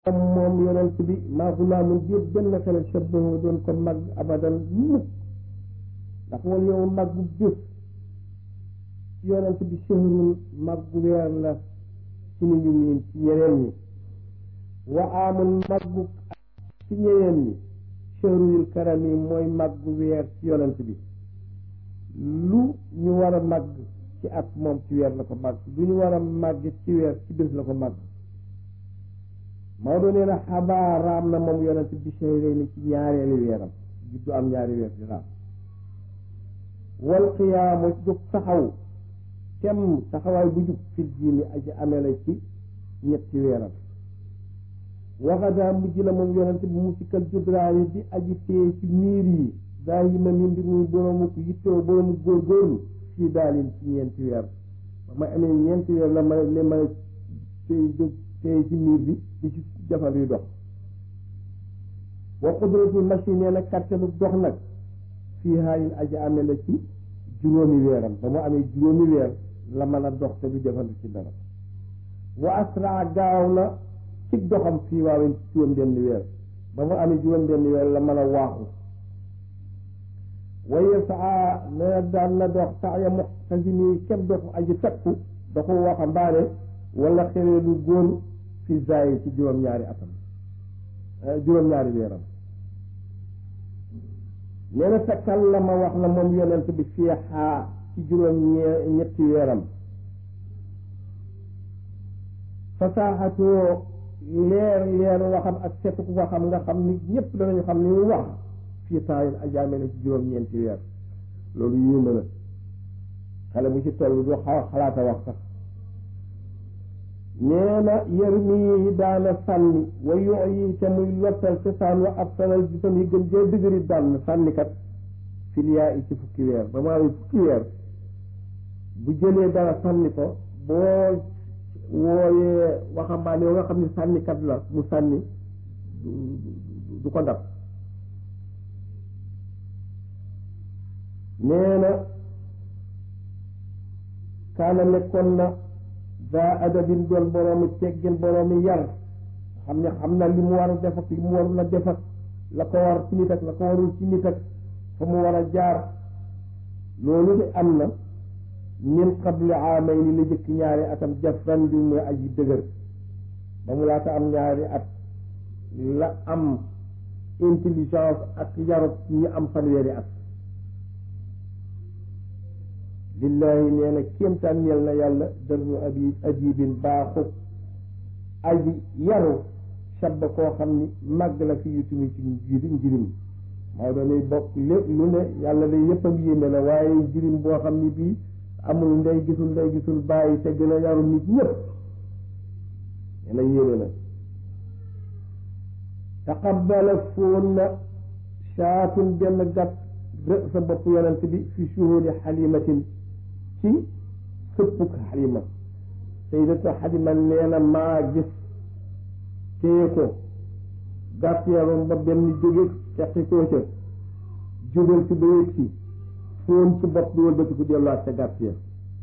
moom yonent bi maa gulaamun jéeg benn xale shabbahu doon ko mag abadan mukk ndax wal yow mag bu bés ci yonent bi shahrun mag bu weer la ci ni ñu miin ci ñeneen ñi wa amul mag bu ci ñeneen ñi shahrul karami mooy mag bu weer ci yonent bi lu ñu war a màgg ci at moom ci weer la ko màgg lu ñu war a màgg ci weer ci bés la ko màgg Maodo nee na xabaar raam na moom yonent bi shahrayni ci ñaareelu weeram juddu am ñaari weer di raam wal qiyaamu jóg taxaw kem taxawaay bu jub fil diini aji amee la ci ñetti weeram waxadaa mujj la moom yonent bi mu sikkal judraani di aji tee ci miir yi daa yi ma mi mbir muy boroomu ko yittoo boroomu góorgóorlu fii daalin ci ñeenti weer ba ma amee ñeenti weer la ma le ma tey jóg tey ci miir bi di ci jafal yu dox wa qudratul machine nee na kattanu dox nag fii haalin aji amee la ci juróomi weeram ba mu amee juróomi weer la mën a dox te du jafandu ci dara wa asraa gaaw na ci doxam fii waawen ci juróom benn weer ba mu amee juróom benn weer la mën a waaxu waye saa nee daan na dox sax ya muxtasini kem doxu aji takku doxu waxambaane wala xewee lu góor fi zayi ci juróom-ñaari atam juróom-ñaari weeram nee na takallama wax na moom yonent bi fii xaa ci juróom ñetti weeram fasaaxatoo leer leer waxam ak setu ku waxam nga xam ni ñëpp danañu xam ni mu wax fii taayin ajaame na ci juróom-ñeenti weer loolu yéeme na xale bu ci toll du xaw xalaata wax sax nee na yër mii daana sànni wa yox yi te muy lottal te saan wa ab sanal gisam yi gën jee dëgëri daan sànnikat filiyaa yi ci fukki weer ba mu amee fukki weer bu jëlee dara sànni ko boo wooyee waxambaane yoo nga xam ne sànnikat la mu sànni du ko dab nee na kaana nekkoon na daa adabin doon boroomi teggin boroomi yar xam ne xam na li mu war a def ak li mu warul a def ak la ko war ci nit ak la ko warul ci nit ak fa mu war a jaar loolu de am na min qabli aamayni la jëkk ñaari atam jafran bi muy aji dëgër ba mu laata am ñaari at la am intelligence ak yarut ñi am fanweeri at lillahi nee na kéemtaan ñeel na yàlla dërnu abi ajibin baaxu aji yaru shabba koo xam ni màgg la fi yutumi ci njiri njirim Maodo lay bokk lépp lu ne yàlla day yëppam yéeme la waaye njirim boo xam ni bii amul ndey gisul ndey gisul bàyyi te gën a yaru nit ñëpp nee na yéeme na taqabbala foon na shaatun benn gàtt rë sa bopp yonent bi fi shuhudi xalimatin ci sëppuk xalima saydatu xalima nee na maa gis téye ko gàtt yaram ba benn jóge teqi koo ca jógal ci ba yëg si foon ci bopp bi wëlbatiku delluwaat ca gàtt ya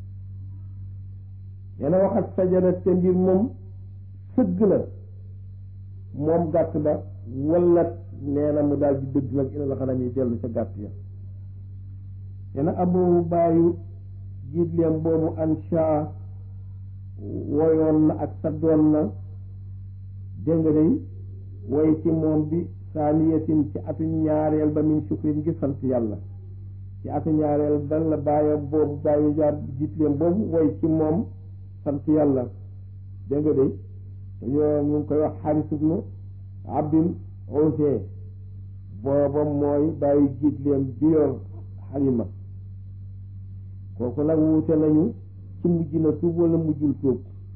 nee na waxat sajada te mbir moom sëgg na moom gàtt ba wala nee na mu daal di dëgg nag ina la xanam yi dellu ca gàtt ya nee na abu baayu jiitleem boobu ansha woyoon na ak saddoon na dégg nga day woy ci moom bi saaniyatin ci atu ñaareel ba min shukrin ngi sant yàlla ci atu ñaareel ba la bàyyi boobu bàyyi jaar jiitleem boobu woy ci moom sant yàlla dégg nga day dañoo ñu ngi koy wax xaaris ibnu abdin ose booba mooy bàyyi jiitleem bi yor xalima kooku nag wuute nañu ci mujj na tuub wala mujjul tuub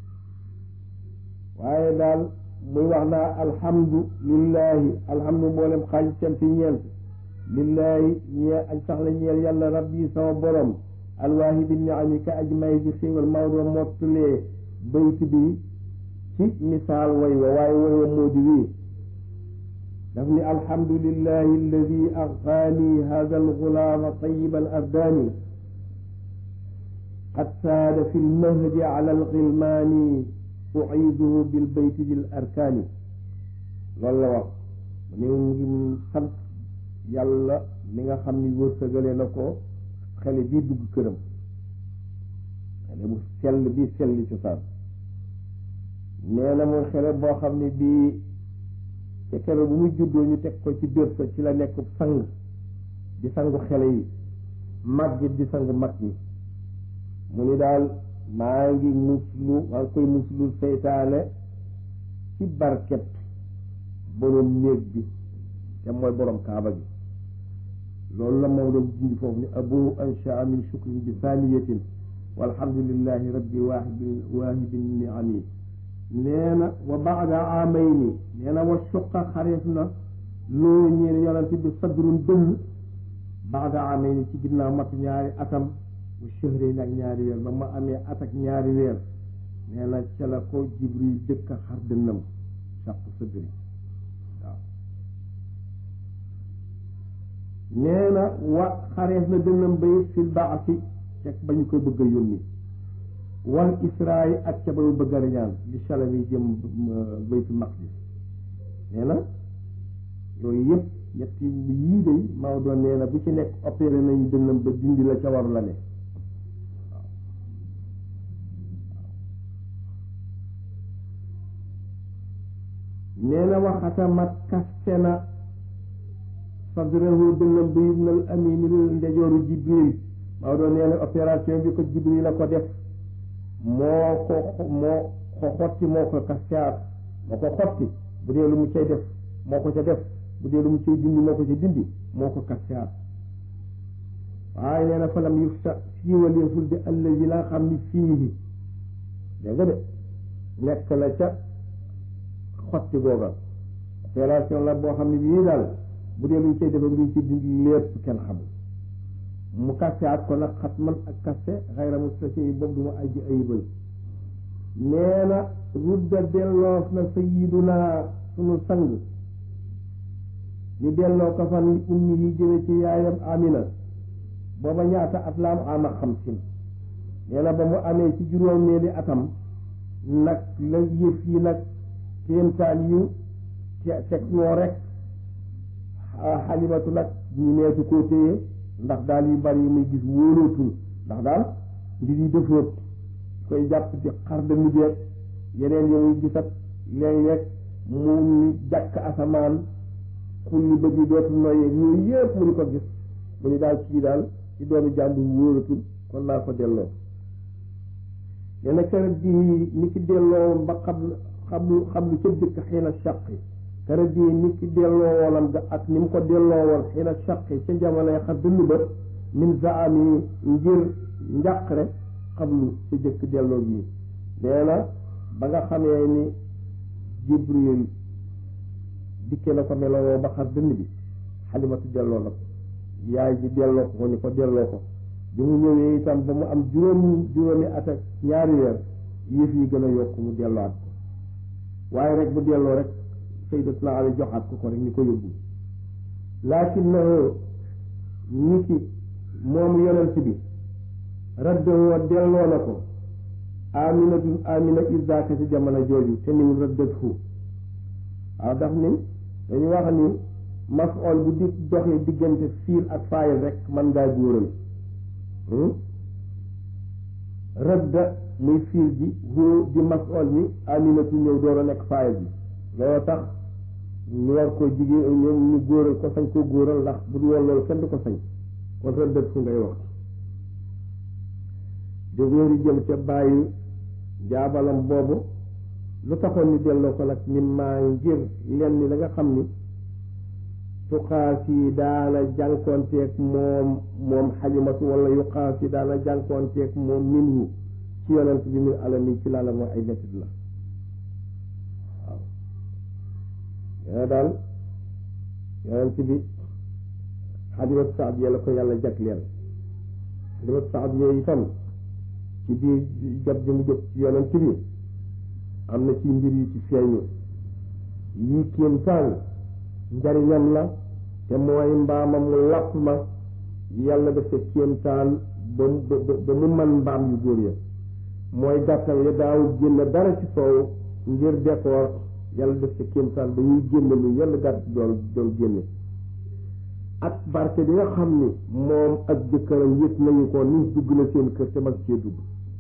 waaye daal muy wax naa alhamdu lillahi alhamdu mboolem xaaj cant ñeent lillahi ñee aj sax la ñeel yàlla rabbi sama borom alwaahidi niami ka aj may ji xéewal Maodo mottulee bayt bi ci misaal way wa waaye way wa moo di wii daf ni alhamdulillahi alladi axaani hada algulaama tayiban ardaani qad saada fi lmahdi ala alxilmaani uciiduhu bilbayti dil arkaani loolu la wax mu ne ngi sant yàlla mi nga xam ni wërsëgale na ko xele bii dugg këram xele bu sell bii selli cosaan nee na muy xele boo xam ne bii ca kero bu muy juddoo ñu teg ko ci biir sa ci la nekk sang di sangu xele yi mag gi di sang mag ñi mu ni daal maa ngi muslu maa ngi koy muslu seytaane ci barket borom néeg bi te mooy borom kaaba gi loolu la moom doon dindi foofu ni abu anshaa min shukrin bi saaniyatin walhamdulillahi rabbi waahibin waahibin niami nee na wa baada amayni nee na wa suqa xareef na loo ñeen yonante bi sadrun dënn baada amayni ci ginnaaw mat ñaari atam bu shahrin ak ñaari weer ba ma amee at ak ñaari weer nee na ca la ko jibril jëkk a xar dënnam sàq sadri waaw nee na wa xareef na dënnam bay fil baasi ca ba ñu koy bëgg a yónni wal israel ak ca ba mu bëgg a riñaan li salam yi jëm baytul maqdis nee na yooyu yëpp ñetti yii day Maodo nee na bu ci nekk opéré nañu dënnam ba dindi la ca waru la ne nee na waxatamat kaste na sadrahu dënnam ba ibnal amini ndejooru jibril Maodo nee na opération bi ko jibril la ko def moo ko moo ko xotti moo ko kastaat moo ko xotti bu dee lu mu cay def moo ko ca def bu dee lu mu cay dindi moo ko ca dindi moo ko kastaat waaye nee na falam yufta siiwaleeful di allazi la xam ni fii dégg nga de nekk la ca xotti googa opération la boo xam ne bii daal bu dee lu ñu cay def ak lu ñu cay dindi lépp kenn xamul mu kastaat ko nag xat man ak kaste xayra mustasi boobu du ma aji ayibal nee na rudda delloof na sayiduna sunu sang ñu delloo ko fan li ummi yi jëme ci yaayam amina booba ñaata at la am ama xamsin nee na ba mu amee ci juróomeeli atam nag la yëf yi nag kéemtaan yu te teg ñoo rek xalimatu nag ñu neesu koo téye ndax daal yu bari yi muy gis wóolootul ndax daal mbir yi defoot koy jàpp di xar de mu jeeg yeneen yi muy gisat léeg-léeg mu ni jàkk asamaan xulli bëgg yi dootul noyyee yooyu yëpp mu di ko gis mu ni daal kii daal ci doomu jàmbur wóolatul kon naa ko delloo nee na keroog bi ni ki delloo ba xam xam xam lu ca dëkk xëy na sàqi keroog bi ni ki delloo woonam ga ak ni mu ko delloo woon xëy na sàqi ca jamonoy xar dënn ba min zaami ngir njàqare xablu ca jëkk delloo bi nee na ba nga xamee ni jibril dikke na ko melowoo ba xar dënn bi xalimatu delloo na ko yaay ji delloo ko ni ko delloo ko bi mu ñëwee itam ba mu am juróomi juróomi at ak ñaari weer yëf yi gën a yokk mu delluwaat ko waaye rek bu delloo rek sayyidatuna Ali joxaat ko ko rek ni ko yóbbu lakinnahu ni ki moom yonent bi raddawoo delloo na ko aminatun amina isdaaka ci jamono jooju te nimu raddat fu waaw daf ni dañu wax ni mafool bu di doxee diggante fiil ak faayil rek man ngaa góoral radda muy fiil ji hu di mafool mi aminatu ñëw door a nekk faayil bi loolu tax ñu war koo jigéen ñoom ñu góoral ko sañ koo góoral ndax bu dul woon loolu kenn du ko sañ kon raddat fu ngay wax di wéeru jëm ca bàyyi jaabalam boobu lu taxoon ni delloo ko nag ni maa ngir lenn la nga xam ni tuqaas yi daana jànkoonteeg moom moom xalimatu wala yuqaas yi daana jànkoonteeg moom minhu ci yonent bi min alami ci laala mooy ay mettit la waaw yone daal yonent bi xalimatu saad la ko yàlla jagleel xalimatu saad yooyu itam ci biir jot bi mu jot ci yonent bi am na ci mbir yu ci feeñu yii kéemtaan njariñam la te mooy mbaamam mu làpp ma yàlla dafa kéemtaan ba ba mu man mbaam yu góor ya mooy gàttal ya daaw génn dara ci soow ngir décor yàlla def ca kéemtaan ba ñuy génne lu yenn gàtt doon doon génne ak barke bi nga xam ni moom ak jëkkëram yëpp nañu ko ni dugg na seen kër te mag cee dugg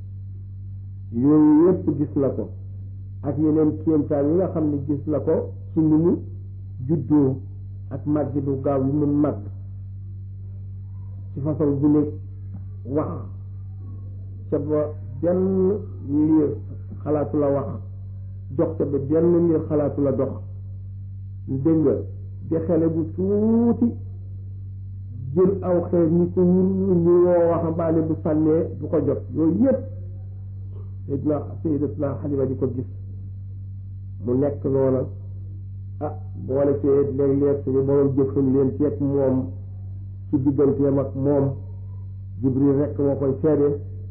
yooyu yëpp gis na ko ak yeneen kéemtaan yi nga xam ne gis na ko ci ni mu juddoo ak màgg du gaaw yi mu màgg ci façon bu ne wax ca ba benn liir xalaatu la wax dox ca ba benn liir xalaatu la dox dégg nga di xele bu tuuti jël aw xeer ñi ko wur ñu woo waxambaane bu sànnee du ko jot yooyu yëpp sayidna sayidatna xalima di ko gis mu nekk loola ah boole ci léeg-léeg suñu borom jëfan leen ceeg moom ci digganteem ak moom jibril rekk moo koy seede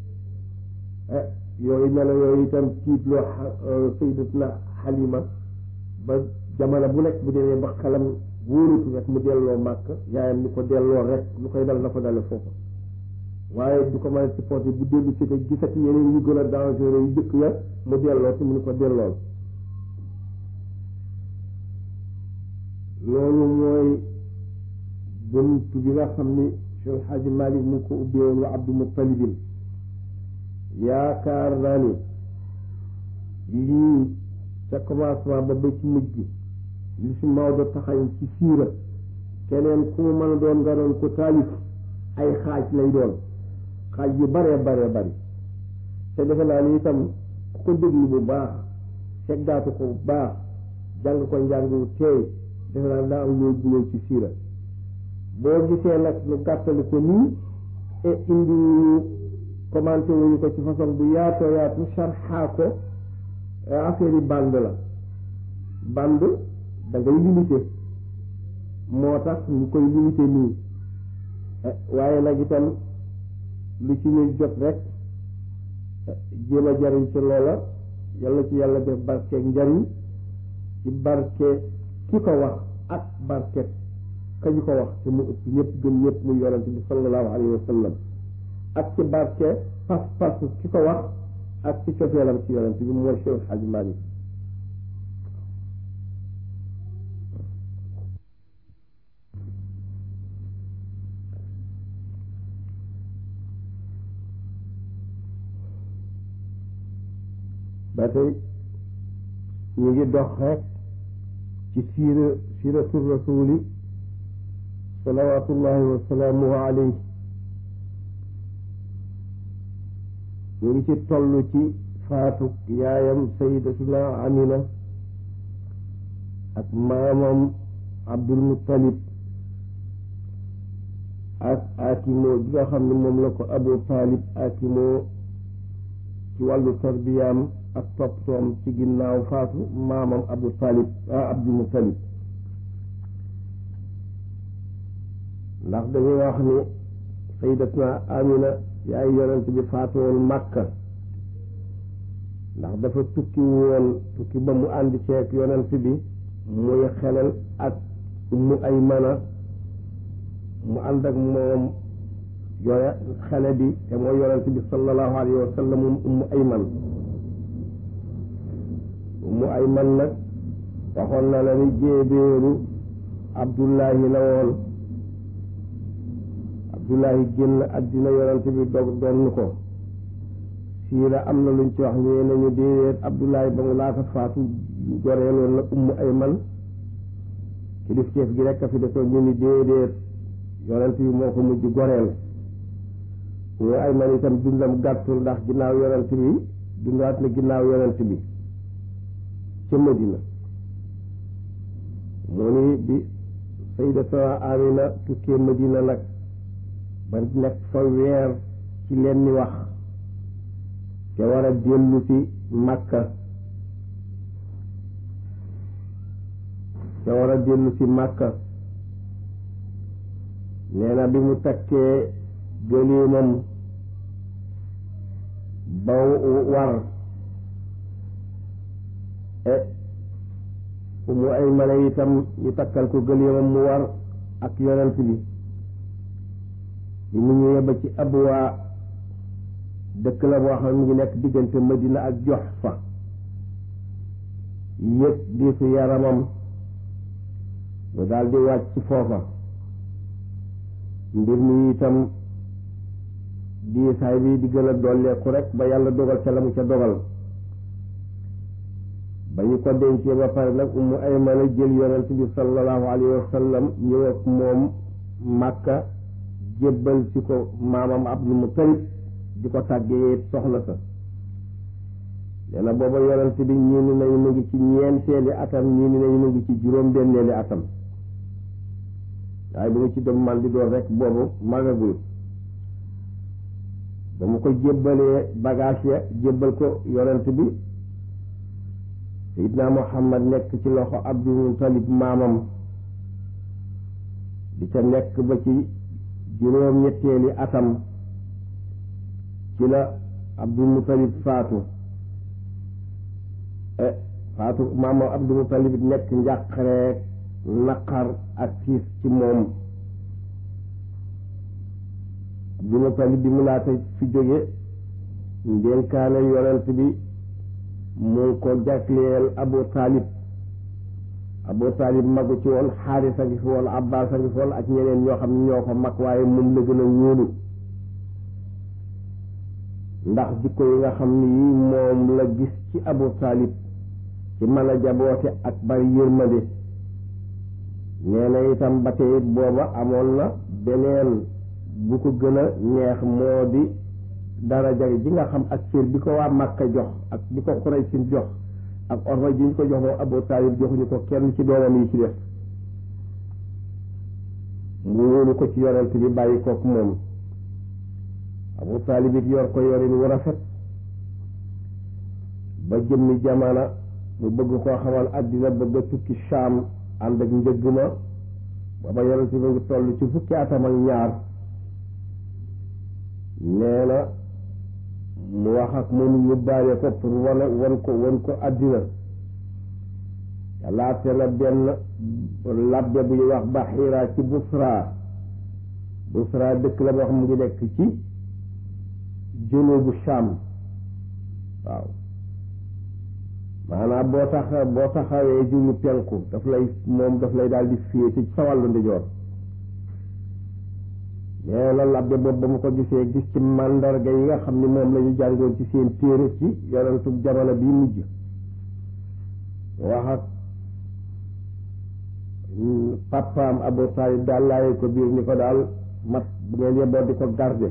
yooyu melo yooyu itam tiitloo sayidatna xalima ba jamono bu nekk bu demee ba xelam wóorutu rek mu delloo màkk yaayam ni ko delloo rek lu koy dal na ko dale foofu waaye du ko mën a supporté bu dellu si te gisati yeneen yu gën a dangereux yu jëkk ya mu delloo si mu ni ko dellool loolu mooy buntu bi nga xam ni Cheikh Xaaji Malik mu ngi ko ubbeewoon wa Abdou Muttalibin yaakaar naa ni lii ca commencement ba ba ci mujj gi li si Maodo taxañ ci siira keneen ku mu mën a doon nga doon ko taalif ay xaaj lay doon xaaj yu baree baree bari te defe naa ni itam ku ko déglu bu baax seggaatu ko bu baax jàng ko njàng wu teey defe naa daa am loo guloo ci siira boo gisee nag lu gàttali ko nii e indi wuñu commenté wuñu ko ci façon bu yaatoo yaatu sarxaa ko affaire yi bande la bande da ngay limité moo tax ñu koy limité nii waaye nag itam lu ci ñu jot rek jéem a jariñ ci loola yàlla ci yàlla def barke njariñ ci barke ki ko wax ak barke kañu ko wax te mu ëpp ñëpp gën ñëpp muy yonente bi sallallahu alayhi wa sallam ak ci barke pas-pas ki ko wax ak ci cofeelam ci yonente bi mooy Cheikh Hadji Malick ba tey ñu ngi dox rek ci siira siiratu rasuli salawatullahi wa salaamuhu alayhi ñu ngi ci toll ci faatu yaayam sayidatuna amina ak maamam abdul muttalib ak akimoo bi nga xam ne moom la ko abu taalib akimoo ci wàllu tarbiyaam ak topptoom ci ginnaaw faatu maamam abu talib ah abdul mutalib ndax dañuy wax ni sayyidatuna amina yaay yonent bi faatu woon màkka ndax dafa tukki woon tukki ba mu ànd ceeg yonent bi muy xelal ak ummu ay mana mu ànd ak moom yore xele bi te mooy yonent bi sallallahu alayhi wa sallam ummu ay man mu ay man nag waxoon na la ni jéebéeru abdullahi la woon abdullahi génn àddina yonante bi dog donn ko siira am na luñ ci wax ñee nañu déedéet abdullahi ba mu laata faatu goreeloon na ummu ay man kilifteef gi rekk a fi desoon ñu ni déedéet yonante bi moo ko mujj goreel ummu ay man itam dundam gàttul ndax ginnaaw yonante bi dundaat na ginnaaw yonante bi ca Madina moo ni bi sayyidatuna Amina tukkee Madina nag ba nekk fa weer ci leen ni wax te war a dellu ci Makka te war a dellu ci Makka nee na bi mu takkee gëléemam ba war mu ay mala itam ñu takkal ko gëléemam mu war ak yonent bi bi mu ñëwee ba ci abwaa dëkk la boo xam ne mu ngi nekk diggante Madina ak Juhfa yëg diisu yaramam mu daal di wàcc foofa mbir mi itam diisaay bi di gën a dolleeku rek ba yàlla dogal ca la mu ca dogal ba ñu ko dencee ba pare nag umu aymana jël yonent bi sallallahu alayhi wa sallam ñëw ak moom màkka jébbal ci ko maamam abdul mutalib di ko tàggee soxna sa nee na booba yonent bi ñii ni nañu mu ngi ci ñeenteeli atam ñii ni nañu mu ngi ci juróom benneeli atam waaye bu mu ci dem man di doon rek boobu magagul ba mu ko jébbalee bagage ya jébbal ko yonent bi sayidna muhammad nekk ci loxo abdul mutalib maamam di ca nekk ba ci juróom ñetteeli atam ci la abdul mutalib faatu faatu maamam abdul mutalib nekk njàqareek naqar ak tiis ci moom abdul mutalib bi mu laata fi jóge ndénkaane yonent bi mu ngi ko jagleel abu taalib abu taalib magu ci woon xaaris a ngi fi woon abbas a ngi fi woon ak ñeneen ñoo xam ne ñoo ko mag waaye moom la gën a wóolu ndax jikko yi nga xam ni yi moom la gis ci abu taalib ci mën a jaboote ak bari yërmande nee na itam ba tey booba amoon na beneen bu ko gën a neex moo di daraja ji nga xam ak cër bi ko waa Makka jox ak bi ko Quraysin jox ak orma ji ñu ko jox moom Abu Taalib joxuñu ko kenn ci doomam yi ci def mu wóolu ko ci yonent bi bàyyi kook moom Abu Taalib it yor ko yorin wu rafet ba jëmmi jamana mu bëgg koo xamal àddina bëgg a tukki Shaam ànd ak njëgg ma booba yonent bi ngi toll ci fukki atam ak ñaar nee na mu wax ak moom yóbbaale ko pour wane wan ko wan ko àddina laate na benn labbe bu ñuy wax Baxiira ci Busra Busra dëkk la boo xam mu ngi nekk ci junubu Sham waaw maanaam boo tax boo taxawee jublu penku daf lay moom daf lay daal di féete ci sa wàllu ndijoor nee na labbe boobu ba mu ko gisee gis ci màndarga yi nga xam ni moom la ñu jàngoon ci seen téere ci yonentu jamono bi mujj wax ak papaam Abu Taalib daal laaye ko biir ni ko daal mat bu ngeen yeboo di ko garde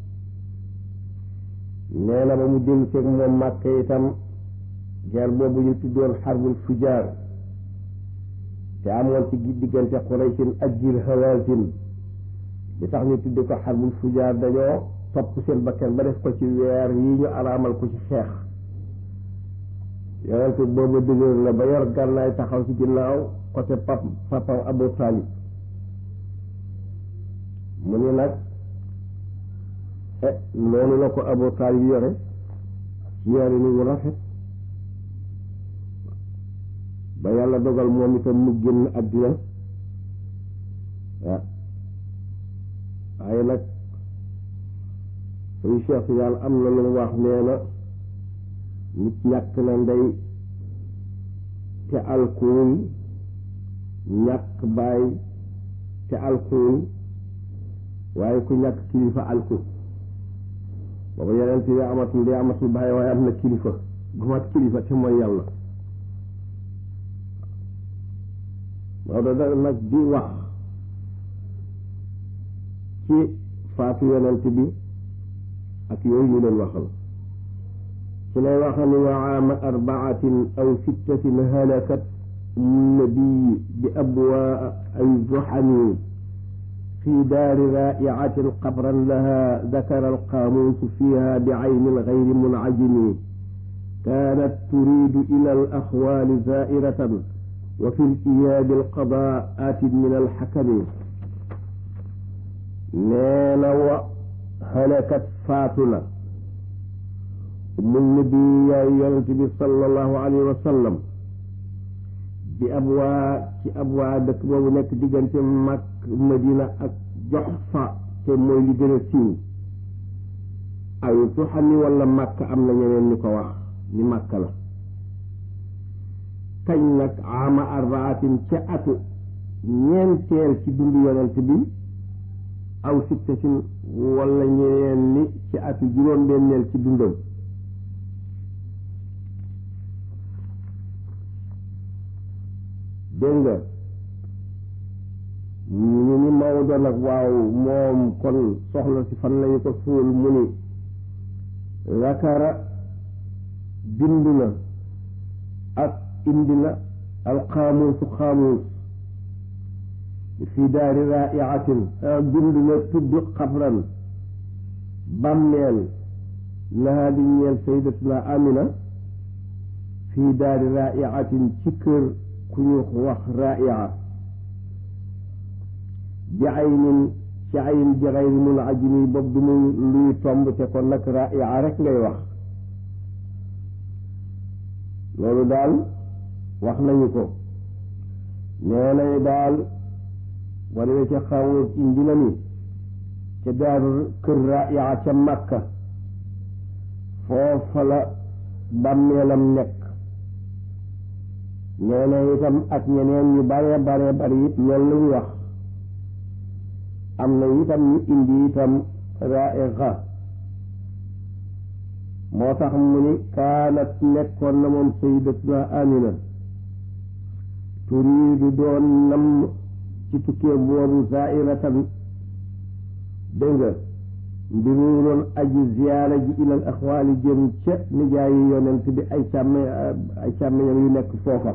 nee na ba mu dellu seeg moom màkk itam guerre boobu ñu tuddoon xarbul fujaar te amoon ci diggante Quraysin ak Jil Hawazin li tax ñu tudde ko xarbul fujaar dañoo topp seen bakkan ba def ko ci weer yi ñu araamal ko ci xeex yonente boobu dëgër la ba yor gànnaay taxaw ci ginnaaw côté pap papam Abu Talib mu ni nag noonu la ko Abu Talib yore ci yore ni wu rafet ba yàlla dogal moom itam mu génn àddina waaw waaye nag suñu cheikh si daal am na lu mu wax nee na nit ñàkk na ndey te alkuul ñàkk baay te alkuul waaye ku ñàkk kilifa alkuul booba yeneen ti amatul ndey amatul baay waaye am na kilifa gu mat kilifa te mooy yàlla Maodo da nag di wax ci faatu yonent bi ak yooyu ñu leen waxal ci lay waxa ni wa aama arbaatin aw sittatin halakat nabii bi abwaa ay zuxani fi daari raa'icatin qabran laha dakara alqaamuusu fiiha bicaynin gayri muncajimi kaanat turiidu ila alaxwaali zaa'iratan wa fi liyaabi alqadaatin min alxakami nee na wa halakat faatu na mu nabi yaay yonent bi sallallahu alayhi wa sallam bi abwaa ci abwaa dëkk boobu nekk diggante mag madina ak Juhfa te mooy li gën a siiw ay tuxami wala màkk am na ñeneen ñu ko wax ni màkk la kañ nag ama arbaatin ca atu ñeenteel ci dund yonent bi aw sittatin wala ñeneen ni ci atu juróom-benneel ci dundam dégg nga ñu ni Maodo nag waaw moom kon soxla si fan lañu ko suul mu ni zakara bind na ak indi na alxaamuusu xaamuus fi daari raaiatin bind na tudd xabran bàmmeel lahaa di ñeel sayyidatuna amina fi daari raaiatin ci kër ku ñu wax raaia bi aynin ci ayn bi xayri mun ajimi boobu du muy luy tomb te kon nag raaia rek ngay wax loolu daal wax nañu ko nee nañu daal boo demee ca xawut indi na ni ca daaru kër raaia ca Makka foofa la bàmmeelam nekk nee na itam ak ñeneen ñu bare bare bari it loolu la ñu wax am na itam ñu indi itam raixa moo tax mu ni kaanat nekkoon na moom sayyidatuna amina turiidu doon nam ci tukkee boobu zairatan dégg nga mbiru doon aji ziyaara ji ilal axwaali jëm ca nijaayi yonent bi ay càmme ay càmmeñam yu nekk foofa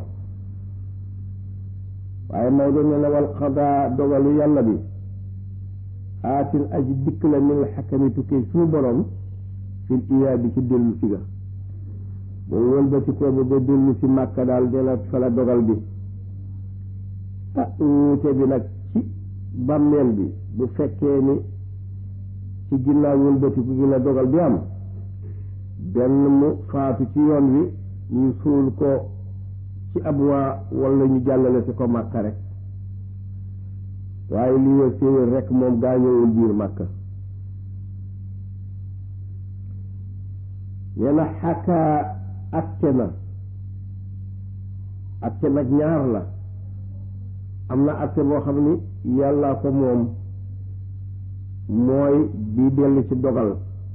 waaye Maodo ne na wal xadaa dogalu yàlla bi aatin aji dikk la min xakami tukkee suñu borom fil iyaa bi ci dellu si ga boobu wëlbati ko ba ba dellu si màkka daal dina fa la dogal bi ah wuute bi nag ci bàmmeel bi bu fekkee ni ci ginnaaw wëlbatiku gi la dogal bi am benn mu faatu ci yoon wi ñu suul ko ci ab waa wala ñu jàllale si ko màkka rek waaye li wér séwér rek moom gaañowul biir màkka nee na xakaa atte na atte nag ñaar la am na atte boo xam ni yàllaa ko moom mooy bi dellu ci dogal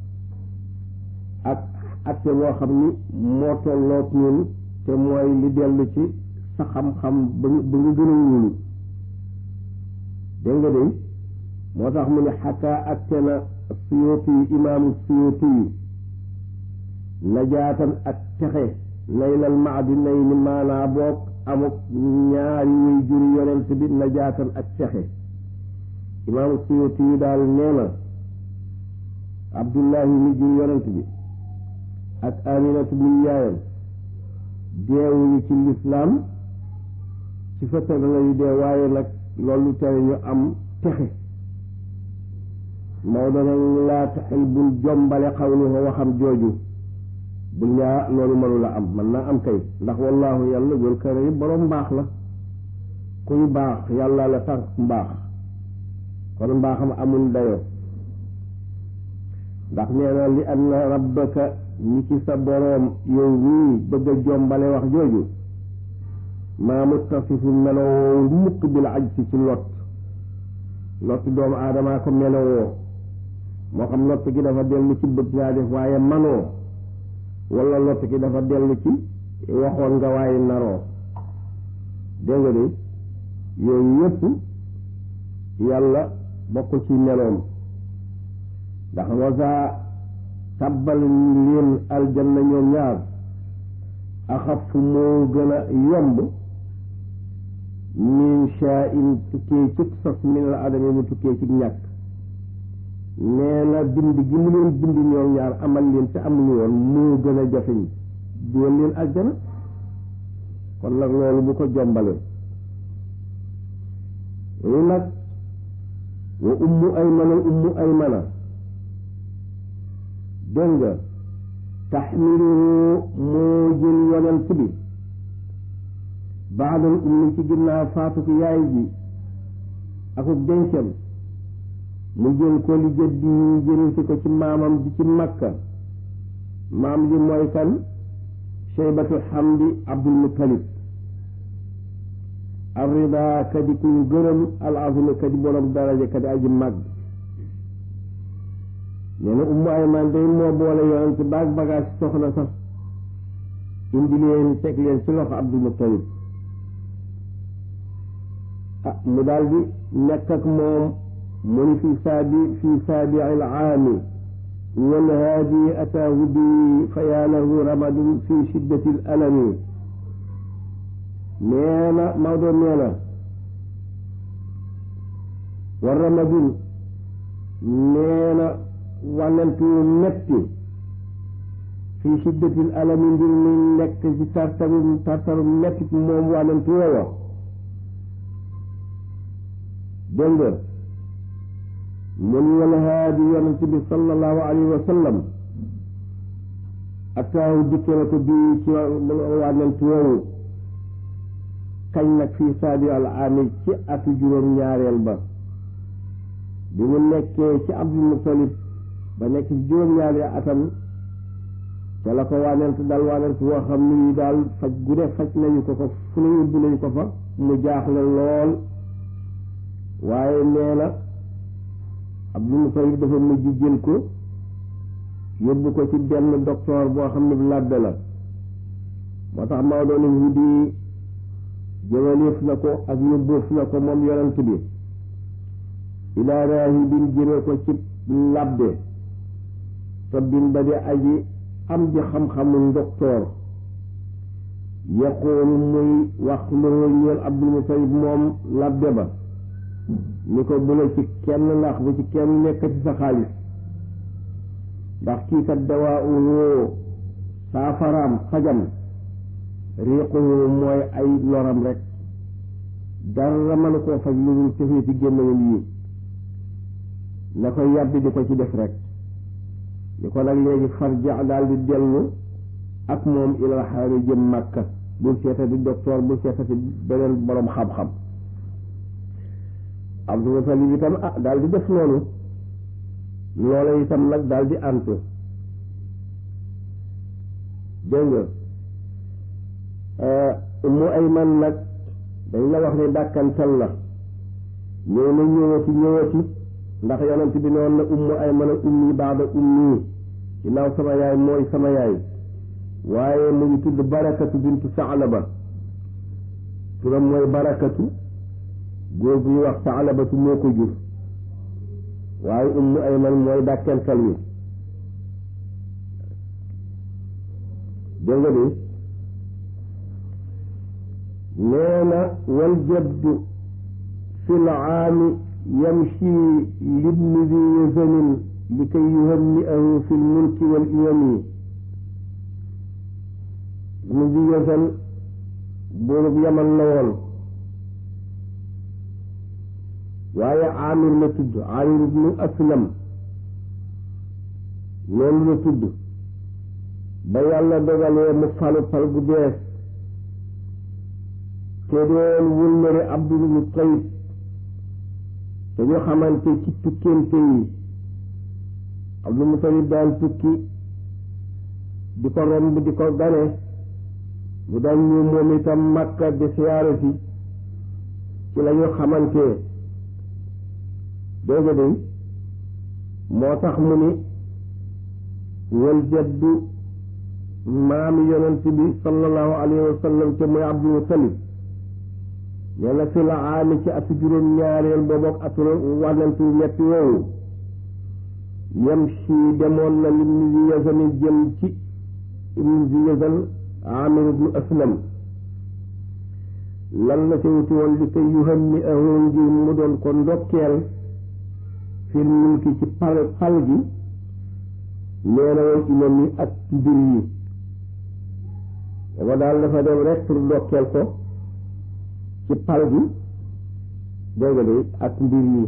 ak atte boo xam ni moo tolloot ñun te mooy li dellu ci sa xam-xam ba ba nga gën a wóolu dégg nga de moo tax mu ne xataa atte na suyóoti yu imaamu suyóoti yu najaatan ak texe laylal maadi nay ni maanaa boog amuk ñaari wuy juri yonent bi najaatan ak texe imaamu suyuti yi daal nee na abdullahi mi jur yonent bi ak aminatu mi yaayam deewuñu ci lislaam ci fetal lañu dee waaye nag loolu tere ñu am texe Maodo nag laa taxil bul jombale xawlu ko waxam jooju bul ñaa loolu mënu la am mën naa am kay ndax wallaahu yàlla jël kare yi boroom mbaax la kuy baax yàlla la tax mbaax kon mbaaxam amul dayoo ndax nee na li anna rabbaka ñi ci sa boroom yow nii bëgg a jombale wax jooju maa muttasifu melowoo mukk bil ajsi ci lot lot doomu aadamaa ko melowoo moo xam lot gi dafa dellu ci bëgg ngaa def waaye manoo wala lot gi dafa dellu ci waxoon nga waaye naroo dégg nga de yooyu yëpp yàlla bokk ci meloom ndax wasaa tabbal leen aljanna ñoom ñaar axaf moo gën a yomb min shaa in tukkee ci sos min al adami mu tukkee ci ñàkk nee na bind gi mu leen bind ñoom ñaar amal leen te amuñu woon moo gën a jafeñ dugal leen aljana kon nag loolu bu ko jombale lu nag wa ummu aymana ummu aymana dégg nga taxmilu moo jël yonent bi baadal ummi ci ginnaaw faatu ko yaay ji akuk dencam mu jël ko li jëddi jël si ko ci maamam ji ci makka maam ji mooy kan sheybatul hamdi abdul muttalib arrida kadi kuñ gërëm al azima kadi borom daraja kadi aji màgg nee na ummu ayman day moo boole yonent baag bagage soxna sax indi leen teg leen ci loxo abdul muttalib ah mu daal di nekk ak moom mu ni fi saabi fi saabi al aami wal haadi ataahu bi fa yaa lahu ramadun fi shiddati al alami nee na Maodo nee na war ramadun nee na wànnantu metti fi shiddati al alami ngir muy nekk ci tartaru tartaru metti moom wànnantu woowa dégg nga mun wal haadi yonent bi sallallahu alayhi wa sallam ataahu dikke na ko bii ci wànnantu woowu kañ nag fii saabi al aami ci atu juróom ñaareel ba bi mu nekkee ci abdul mutalib ba nekk ci juróom ñaareel atam te la ko wànnent dal wànnent woo xam ni daal faj gu ne faj nañu ko ko fu ne yóbbu nañu ko fa mu jaaxle lool waaye nee na abdul mutalib dafa mujj jël ko yóbbu ko ci benn docteur boo xam ne bu labbe la moo tax maa doon wudi jëmaleef na ko ak yóbboof na ko moom yonent bi ilaa raahibin jëme ko ci labbe tabbin ba di aji am di xam-xamu docteur yaqoolu muy wax loo ñeel abdul mutalib moom labbe ba ni ko bu la ci kenn ndax bu ci kenn nekk ci sa xaalis ndax kii kat dawaa uwoo saafaraam fajam riiquhu mooy ay loram rek dara mënu koo faj lu dul cëfee ci gémmañam yi na ko yàbbi di ko ci def rek ni ko nag léegi farja daal di dellu ak moom ilal xaari jëm màkka bul seetati docteur bul seetati beneen borom xam-xam Abdul Mutalib itam ah daal di def noonu loola itam nag daal di antu dégg nga ummu ayman nag dañ la wax ne dàkkantal la ñëw na ñëwati ñëwati ndax yonent bi noonu na ummu ayman ak ummi baada ummi ginnaaw sama yaay mooy sama yaay waaye mu ngi tudd barakatu bintu saalaba turam mooy barakatu góor bu ñuy wax saalabatu moo ko jur waaye ummu ayman mooy dàkkantal wi dégg nga de nee na wal jaddu fi laami yamshi libni di yazanin li kay yuhanni'ahu fi lmulki wal iyami ibnu di yazan buurub yaman la woon waaye amir la tudd amir ibnu aslam loolu la tudd ba yàlla dogalee mu falu fal gu bees te doon wëllëre abdul mutalib te ñu xamante ci tukkente yi abdul mutalib daan tukki di ko romb di ko gane mu daan ñu moom itam makka di siyaare si ci la ñu xamante dégg nga moo tax mu ni wal jaddu maami yonent bi sallallahu alayhi wa sallam te mooy abdul mutalib nee na fi la aami ci atu juróom ñaareel boobu ak atu wànnantu ñetti woowu yem si demoon na lim ni zi yazani jëm ci ibnu zi yazan amir ibnu aslam lan la ca wuti woon li koy yuham ni ahoon ngir mu doon ko ndokkeel fir mulki ci pal pal gi nee na woon imam yi ak mbir yi dama daal dafa dem rek pour ndokkeel ko ci pal gi dégg nga de ak mbir yi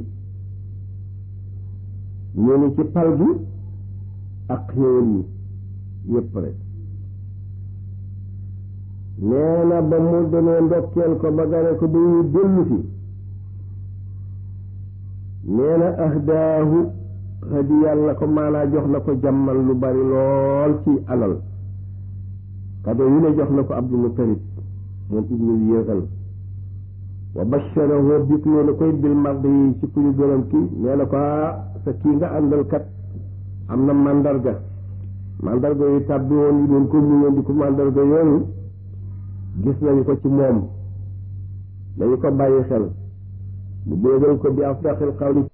ñu ni ci pal gi ak xéewal yi yépp rek nee na ba mu demee ndokkeel ko ba gane ko ba ñu dellu si nee na ahdaahu xadi yàlla ko maanaa jox na ko jàmmal lu bari lool ci alal kado yu ne jox na ko abdul mutalib moom ibnul yéexal wa basharahu bikloo na koy bil mardi yi ci ku ñu gërëm ki nee na ko sa kii nga àndal kat am na mandarga mandarga yu tàbbi woon yi doon ko muñoon di ko mandarga yooyu gis nañu ko ci moom dañu ko bàyyi xel mu béegal ko bi afdaxil xawli